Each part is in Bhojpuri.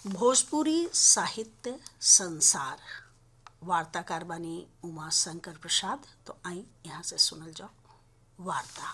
भोजपुरी साहित्य संसार वार्ताकार बानी उमा शंकर प्रसाद तो आई यहाँ से सुनल जाओ वार्ता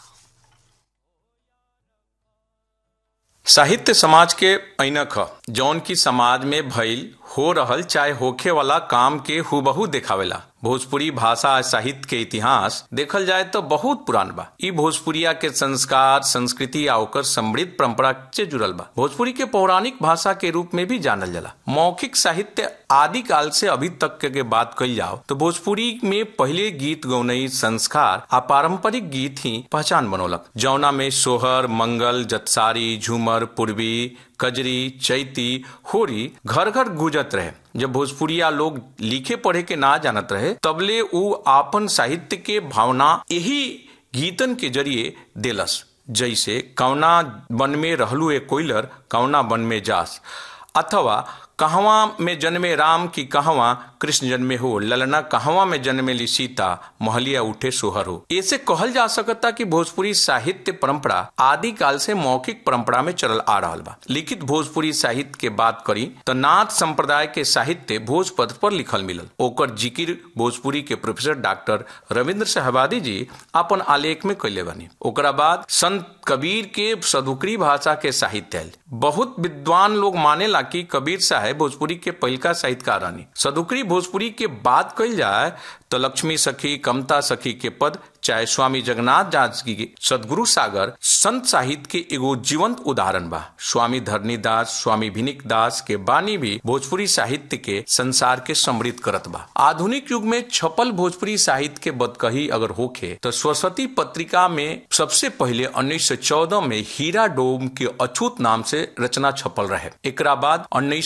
साहित्य समाज के ऐनक ह जौन की समाज में भइल हो रहल चाहे होखे वाला काम के हुबहू देखावेला भोजपुरी भाषा आ साहित्य के इतिहास देखल जाए तो बहुत पुरान बा ई भोजपुरिया के संस्कार संस्कृति आ ओकर समृद्ध परंपरा से जुड़ल बा भोजपुरी के पौराणिक भाषा के रूप में भी जानल जाला मौखिक साहित्य आदि काल से अभी तक के बात कही जाओ तो भोजपुरी में पहले गीत गौनई संस्कार आ पारंपरिक गीत ही पहचान बनौलक जौना में सोहर मंगल जतसारी झूमर पूर्वी कजरी चैती होरी घर घर गुजत रहे जब भोजपुरिया लोग लिखे पढ़े के ना जानत रहे तबले उ आपन साहित्य के भावना यही गीतन के जरिए देलस जैसे कौना वन में रहलू ए कोयलर कौना वन में जास अथवा कहवा में जन्मे राम की कहवा कृष्ण जन्मे हो ललना कहवा में जन्मे ली सीता महलिया उठे सोहर हो ऐसे कहल जा सकता कि भोजपुरी साहित्य परंपरा आदि काल से मौखिक परंपरा में चलल आ रहा बा लिखित भोजपुरी साहित्य के बात करी तो नाथ संप्रदाय के साहित्य भोजपत्र पर लिखल मिलल ओकर जिकिर भोजपुरी के प्रोफेसर डॉक्टर रविंद्र सहबादी जी अपन आलेख में कैले बनी ओकरा बाद संत कबीर के सदुकरी भाषा के साहित्य आयल बहुत विद्वान लोग मानेला कि कबीर साहब भोजपुरी के पहिलका साहित्यकार रानी सदुकरी भोजपुरी के बात कही जाए तो लक्ष्मी सखी कमता सखी के पद चाहे स्वामी जगन्नाथ दास की सदगुरु सागर संत साहित्य के एगो जीवंत उदाहरण बा स्वामी धरनी दास स्वामी भिनिक दास के बानी भी भोजपुरी साहित्य के संसार के समृद्ध करत बा आधुनिक युग में छपल भोजपुरी साहित्य के बदकही अगर होखे तो सरस्वती पत्रिका में सबसे पहले 1914 में हीरा डोम के अछूत नाम से रचना छपल रहे एकरा बाद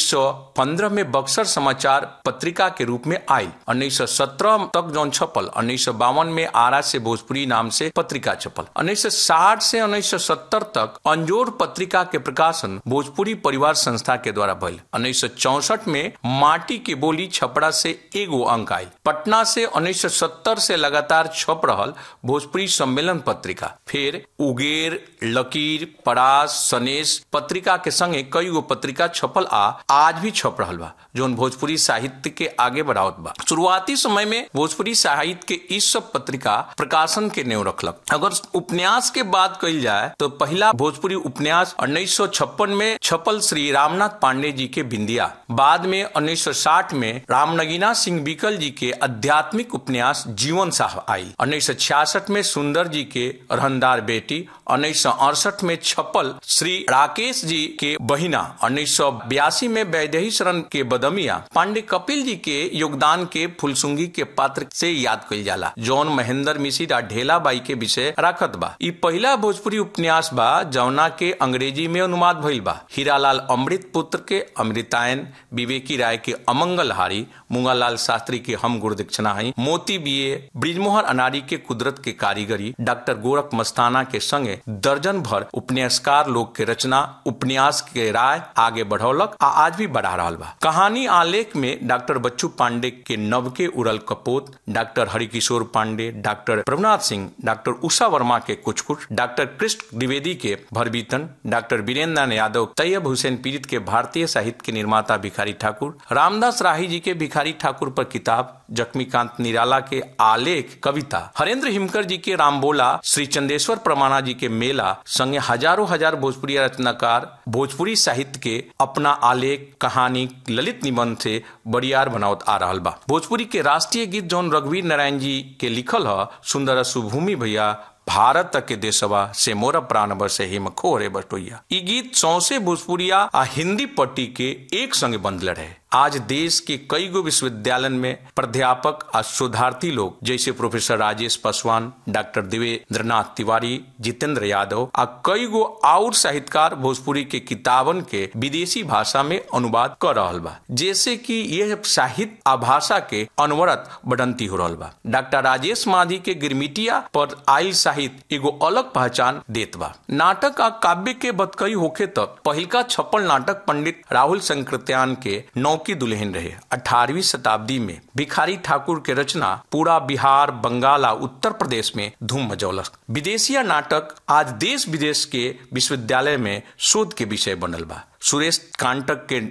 1915 में बक्सर समाचार पत्रिका के रूप में आई 1917 तक जौन छपल उन्नीस में आरा से भोजपुरी नाम से पत्रिका छपल 1960 से 1970 तक अंजोर पत्रिका के प्रकाशन भोजपुरी परिवार संस्था के द्वारा भइल उन्नीस में माटी की बोली छपड़ा से एगो अंक आई पटना से 1970 से लगातार छप रहल भोजपुरी सम्मेलन पत्रिका फिर उगेर लकीर परास सनेश पत्रिका के संगे कई गो पत्रिका छपल आ आज भी छप रहल बा जौन भोजपुरी साहित्य के आगे बढ़ावत बा शुरुआती समय में भोजपुरी साहित्य के इस सब पत्रिका प्रकाशन के नेव रखलक अगर उपन्यास के बात कही जाए तो पहला भोजपुरी उपन्यास उन्नीस में छपल श्री रामनाथ पांडे जी के बिंदिया बाद में 1960 में रामनगीना सिंह बीकल जी के आध्यात्मिक उपन्यास जीवन साह आई उन्नीस में सुंदर जी के रहनदार बेटी उन्नीस में छपल श्री राकेश जी के बहिना उन्नीस में वैदेही शरण के बदमिया पांडे कपिल जी के योगदान के फुलसुंगी के पात्र से याद कइल जाला जौन महेंद्र मिश्र आ ढेला बाई के विषय राखत बा ई पहला भोजपुरी उपन्यास बा जौना के अंग्रेजी में अनुवाद भइल बा हीरालाल अमृत पुत्र के अमृतायन विवेकी राय के अमंगल हारी मुंगालाल शास्त्री के हम गुरु दीक्षणा हई मोती बीए ब्रिजमोहन अनारी के कुदरत के कारीगरी डॉक्टर गोरख मस्ताना के संगे दर्जन भर उपन्यासकार लोग के रचना उपन्यास के राय आगे बढ़ौलक आ आज भी बढ़ा रहा बा कहानी आलेख में डॉक्टर बच्चू पांडे के नव के उड़ल कपोत doctor Harikishore Pandey doctor Prabhunath Singh doctor Usha Verma के कुछ कुछ डॉक्टर कृष्ण द्विवेदी के भरबीतन डॉक्टर वीरेंद्र यादव तैयब हुसैन पीड़ित के भारतीय साहित्य के निर्माता भिखारी ठाकुर रामदास राही जी के भिखारी ठाकुर पर किताब जख्मीकांत निराला के आलेख कविता हरेंद्र हिमकर जी के रामबोला श्री चंदेश्वर प्रमाणा जी के मेला संगे हजारों हजार भोजपुरी रचनाकार भोजपुरी साहित्य के अपना आलेख कहानी ललित निबंध से बड़ियार बनावत आ रहा बा भोजपुरी के राष्ट्रीय गीत जौन रघुवीर नारायण जी के लिखल ह सुंदर सुभूमि भैया भारत के देशवा से मोर प्राण बसे हिम खोरे बटोइया ई गीत सौसे भोजपुरिया आ हिंदी पट्टी के एक संगे बंधल रहे आज देश के कई गो विश्वविद्यालय में प्राध्यापक आ शोधार्थी लोग जैसे प्रोफेसर राजेश पासवान डॉक्टर देवेंद्र नाथ तिवारी जितेंद्र यादव आ कई गो और साहित्यकार भोजपुरी के किताबन के विदेशी भाषा में अनुवाद कर रहा बा जैसे कि यह साहित्य आ भाषा के अनवरत बढ़ंती हो रहा बा डॉक्टर राजेश माधी के गिरमिटिया पर आयल साहित्य एगो अलग पहचान देत बा नाटक आ काव्य के बतकई होखे तक पहिलका छप्पन नाटक पंडित राहुल संकृत्यान के नौ की दुल्हन रहे अठारहवीं शताब्दी में भिखारी ठाकुर के रचना पूरा बिहार बंगाल आ उत्तर प्रदेश में धूम मचौलक विदेशिया नाटक आज देश विदेश के विश्वविद्यालय में शोध के विषय बनल बा सुरेश कांटक के